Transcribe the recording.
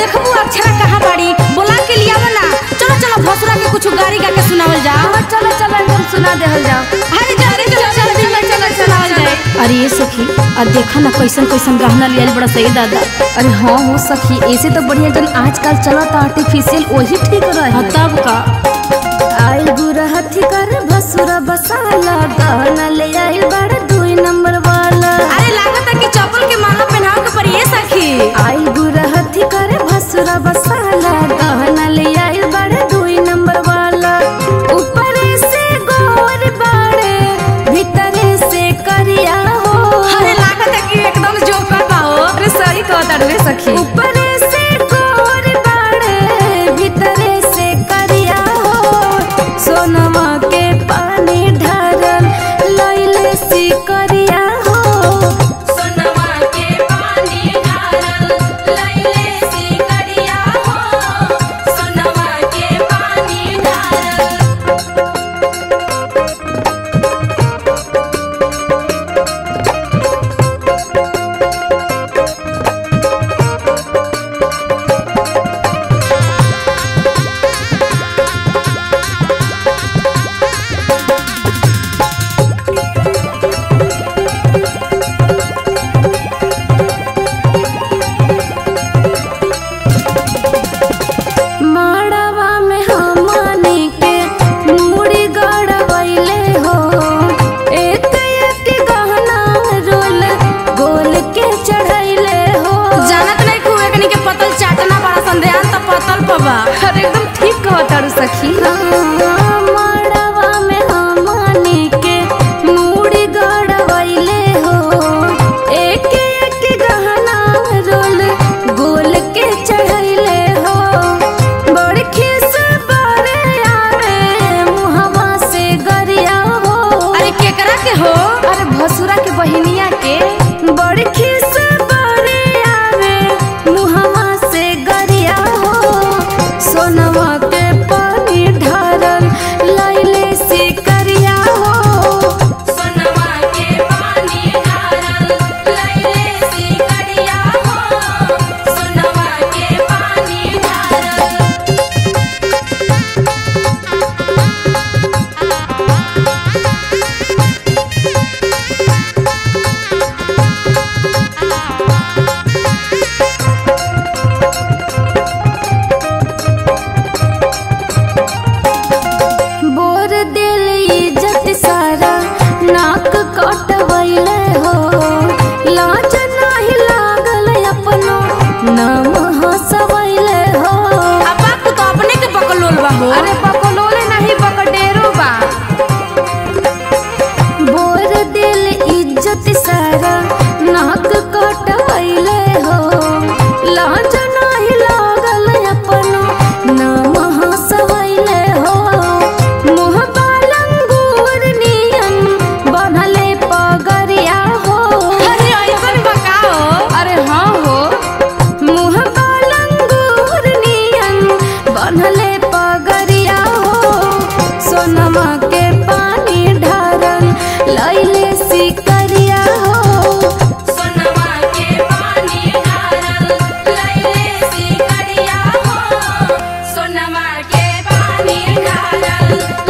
देखबू अक्षरा कहाँ बाड़ी बोला के लिया ना चलो चलो भसुरा के कुछ गाड़ी गा के सुनावल जा चलो चलो एकदम सुना देहल जाओ अरे जल्दी चलो जल्दी में चलो सुनावल जाए अरे ये सखी आ देखा ना कैसन कैसन गहना लिया बड़ा सही दादा अरे हाँ हो सखी ऐसे तो बढ़िया जन आजकल चलता आर्टिफिशियल वही ठीक रहे हाँ तब का आइल बुरा हथी कर भसुरा बसाला गहना ले आइल बड़ा दुई नंबर वाला अरे लागत है कि चप्पल के माला पहनाव के पर ये सखी आइल बुरा हथी कर भसुरा बसाला गहना ले आइल बड़ा दुई नंबर वाला ऊपर से गोर बाड़े भीतर से करिया हो अरे लागत है कि एकदम जोकर बा हो अरे सही कहता रे सखी ऊपर से गोर बाड़े भीतर से करिया हो सोनमा के पानी ढारल लइले सी करिया हो सोनवा के पानी ढारल लइले सी करिया हो सोनवा के पानी ढारल माड़वा में हमनी के मुड़ी गड़वैले हो एक एक गहना रोल गोल के चढ़ैले हो जानत नहीं खूब एकनी के पतल चाटना बड़ा संध्यान त पतल पबा अरे एकदम ठीक कहता सखी माड़वा में हमनी के मुड़ी गड़वैले हो एक एक गहना रोल गोल के चढ़ैले हो बड़खी से बारे आवे मुहवा से गरिया हो अरे केकरा के हो अरे भसुरा के बहिनिया के बड़खी से बारे आवे मुहवा से गरिया हो सोनवा के पानी ढारल लैले से करिया हो सोनवा के पानी ढारल लइले सी करिया हो सोनवा के पानी ढारल बोर दिल इज्जत सारा नाक कटवैले हो लाज नाही लागल अपनो नाम हंसवैले हो अब बाप तो अपने के पकलोल बा हो अरे बकलोले नहीं बकडेरो बा बोर दिल इज्जत सारा नाक कटवैले हो लाज नाही लागल अपनो नाम हंसवैले हो मुँह बालंगूर नियन बनले पगरिया हो अरे ऐसन बकाओ अरे हाँ हो मुँह बालंगूर नियन बनले पगरिया हो सोनमा के पानी ढारल लैले सिकरिया हो सोनवा के पानी ढारल लइले सी करिया हो सोनवा के पानी ढारल